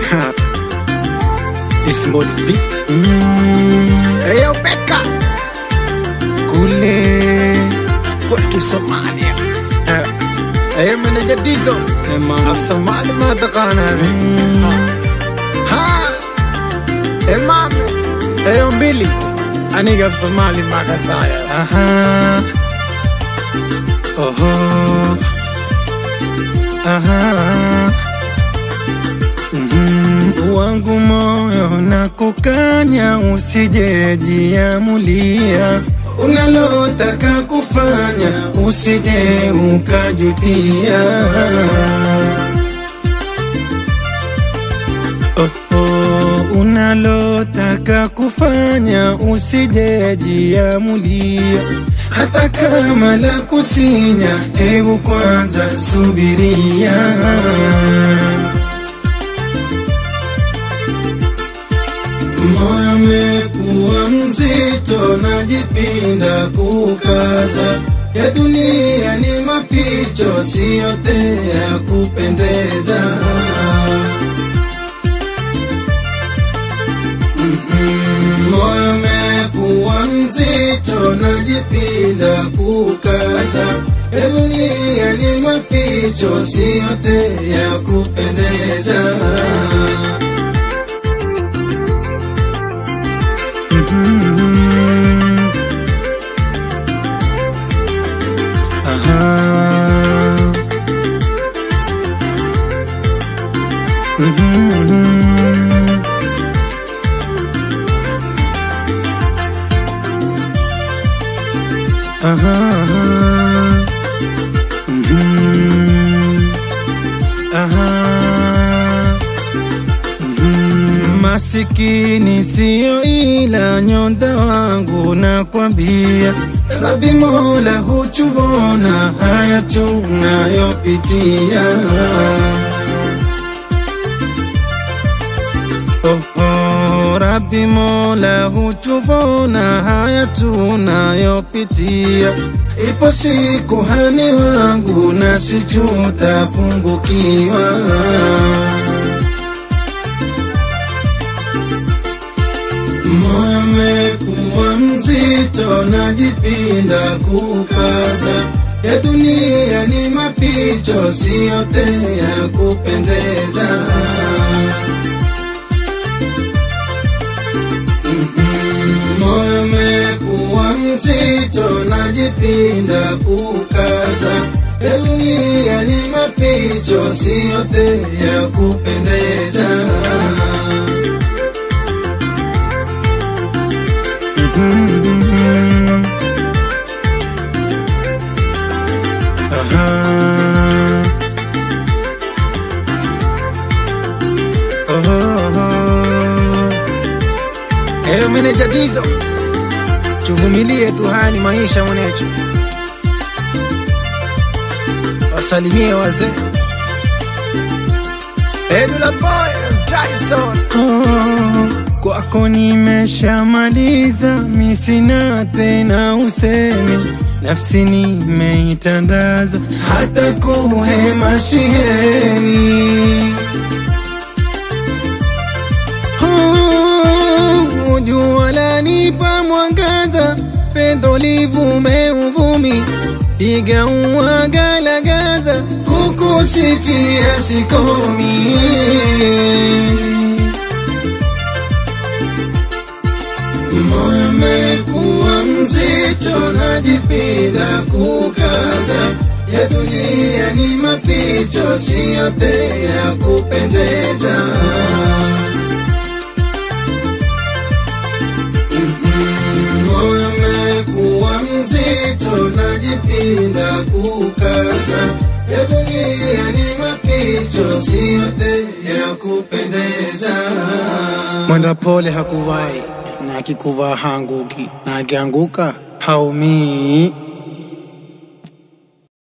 Ismoli B. Eyo Beka kule kwetu Somalia. Eyo meneja Dizo af Somali ma taqaanaa ha emame eyo mbili aniga af Somali ma kasaya aha oho aha Mhm. wangu moyo na kukanya, usijejiamulia unalotaka kufanya, usije ukajutia. Oh, oh, unalotaka kufanya, usijejiamulia hata kama la kusinya, hebu kwanza subiria. moyo umekuwa mzito, najipinda kukaza. Ya dunia ni mapicho, si yote ya kupendeza. Mhm, Moyo umekuwa mzito, najipinda kukaza. Ya dunia ni mapicho, si yote ya kupendeza. Aha. Mhm. Aha. Mhm. Aha. Mhm. Masikini siyo ila nyonda wangu nakwambia, Rabi Mola huchuvona haya tunayopitia. Oh, oh, Rabi Mola hutuvona haya tunayopitia. Ipo siku hani wangu nasi tutafungukiwa. Moyo umekuwa mzito, najipinda kukaza. Ya dunia ni mapicho, si yote ya kupendeza. Mhm, Moyo umekuwa mzito, najipinda kukaza. Ya dunia ni mapicho, si yote ya kupendeza. Mhm. Aha. Oh. Eyo meneja Dizo, tuvumilie tu, haya ni maisha mwanechu. Wasalimie wazee Edula Boy Tyson. Oh, kwako nimeshamaliza, mi sina tena usemi, nafsi nimeitandaza, hata kuhema siheri. Oh, jua lanipa mwangaza, pendo livume uvumi, piga uwagalagaza, kukusifia sikomi. Moyo umekuwa mzito, najipinda kukaza. Ya dunia ni mapicho, si yote ya kupendeza. Mhm, Moyo umekuwa mzito, najipinda kukaza. Ya dunia ni mapicho, si yote ya kupendeza. Mwenda pole hakuvai na akikuvaa hanguki, na akianguka haumii.